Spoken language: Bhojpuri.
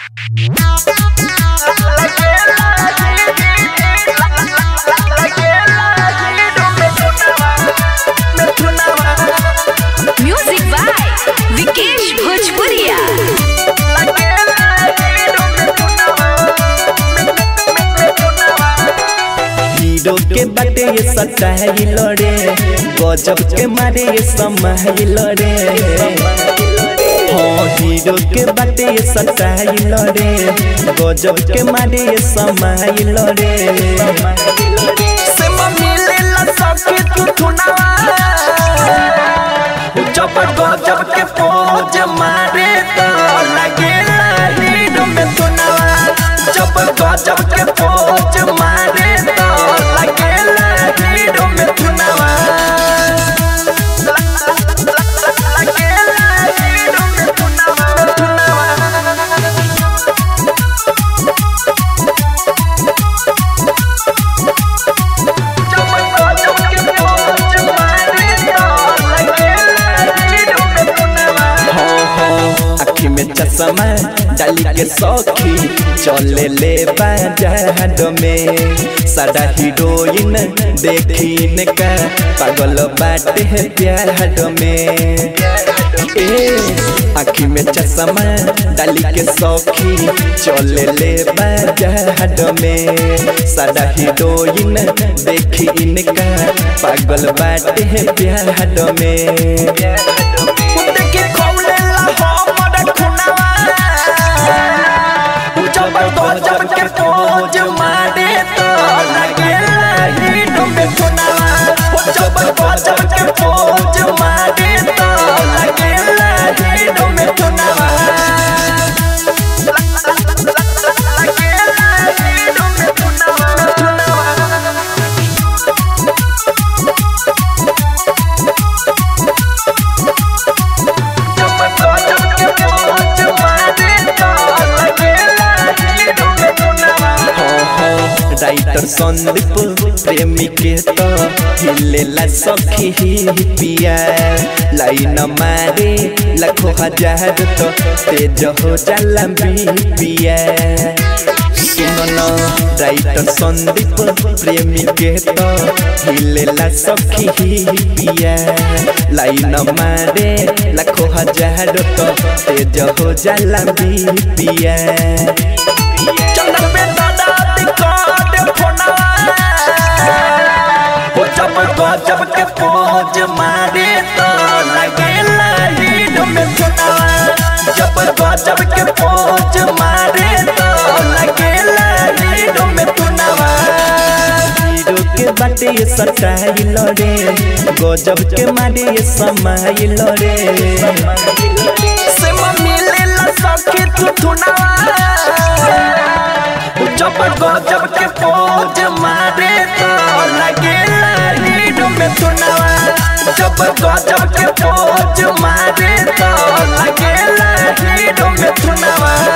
म्यूजिक बाय विकेश भोजपुरिया हीरो के बाटे ये सटाइल रे गजब के मारे ये समाइल रे हाँ हीरो के बाटे ये सटाइल रे गजब के मारे ये समाइल रे से मिलेला सबके तू थुनावा जब गजब के पोज मारे तो लगेला हीरो में थुनावा जब गजब के पोज मारे तो लगेला हीरो में थुनावा लगेला हीरो में थुनावा हाँ हाँ आँखी में चश्मा डाली के सौखी चले ले बाजार में सारा हीरोइन देखी का पागल बाटे है प्यार में ए आँखी में चश्मा डाली के सौखी चले ले बाजार में सारा हीरोइन देखी इनका पागल बाटे है प्यार में के खौलेला हमर खुनावा जब गजब के पोज मारे तो लगेला हीरो में खुनावा जब गजब के पोज मारे तो लगेला हीरो में खुनावा लगेला हीरो में खुनावा राइटर संदीप प्रेमी के तो हिलेला सखी ही पिया लाइन मारे लाखों हजार तो तेज हो जाला पिया सुनो राइटर संदीप प्रेमी के तो हिलेला सखी ही पिया लाइन मारे लाखों हजार तो तेज हो जाला पिया चंदन पे दादा दिक्कत फोनवा वो जब गजब के पोज मारे तो लगेला हीरो में फोनवा जब गजब के पोज मारे तो लगेला हीरो में फोनवा हीरो के बाटे ये सटाइल रे गजब के मारे ये समाइल रे से मिलेला सखी तू थुनावा जब गजब के पोज मारे तो लगेला हीरो में थुनावा जब गजब के पोज मारे तो लगेला हीरो में थुनावा